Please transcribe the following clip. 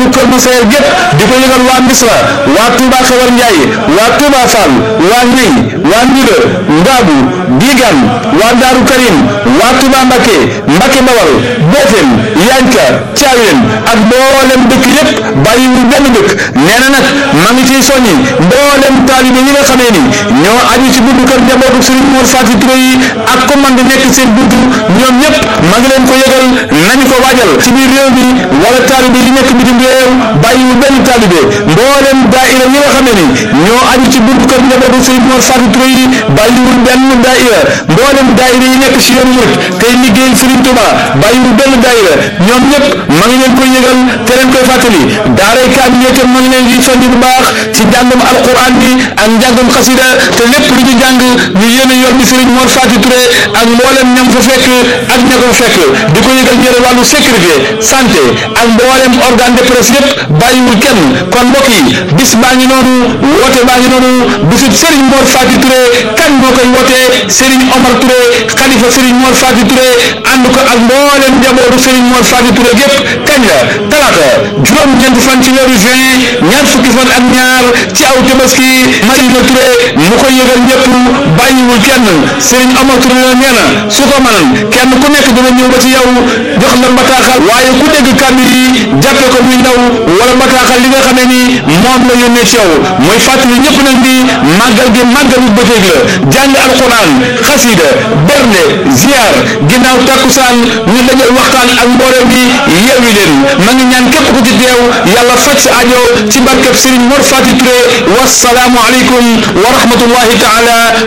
njabootu Kër Massaer gépp di ko yëgal waa Misra waa Touba Xewar Njaay waa Touba Fall waa Ñey waa Ndiga Ngaabu Digan waa Daaru Karim waa Touba Mbakke Mbakke Bawal Boofeen Yanka Caaween ak mboolem dëkk yépp bàyyiwul benn dëkk nee na nag ma ngi ciy soññi mboolem taalibe yi nga xamee ni ñoo aju ci buntu kër njabootu Serigne Mor Faty Touré yi ak commande nekk seen buntu ñoom ñëpp ma ngi leen ko yëgal nañu ko waajal ci biir réew mi wala taalibe yi nekk bitim réew bàyyiwul benn taalibe mboolem daaira yi nga xamee ni ñoo aju ci buntu kër njabootu Serigne Mor Faty Touré yi bàyyiwul benn daaira mboolem daaira yi nekk ci yoon murit tey liggéeyal Serigne Touba bàyyiwul benn daaira ñoom ñëpp ma ngi leen koy yëgal te leen koy fàttali daaray kaamil yi itam ma ngi leen di soññ bu baax ci njàngum alquran bi ak njàngum xasida te lépp lu ñu jàng ñu yéene yor bi Serigne Mor Faty Touré ak mboolem ñam fa fekk ak ña ko fekk di ko yëgal ñëre wàllu sécurité santé ak mboolem organe de presse yëpp bàyyiwul kenn kon mbokk yi bis baa ngi noonu woote baa ngi noonu bisub Serigne Mor Faty Touré kan moo koy woote Serigne Omar Touré xalifa Serigne Mor Faty Touré ànd ko ak mboolem njabootu Serigne Mor Faty Touré gépp kañ la talaata juróom-ñeenti fan ci weeru juin ñaar fukki fan ak ñaar ci aw tabaski Madina Touré mu koy yëgal ñëpp bàyyiwul kenn Serigne Omar Touré la nee na su ko mënan kenn ku nekk dina ñëw ba ci yow jox la bataaxal waaye ku dégg kàddu yi jàppe ko muy ndaw wala bataaxal li nga xamee ni moom la yónnee ci yow mooy fàttali ñëpp nag di màggal gi màggalu bëccëg la jàng alquran xasida bernde ziar ginnaaw takkusaan ñu daje waxtaan ak mbooloo gi yeewi leen ma ngi ñaan képp ku ci teew yàlla faj sa ajo ci barkeb Serigne Mor Faty Touré wasalaamu aleykum wa rahmatullahi taala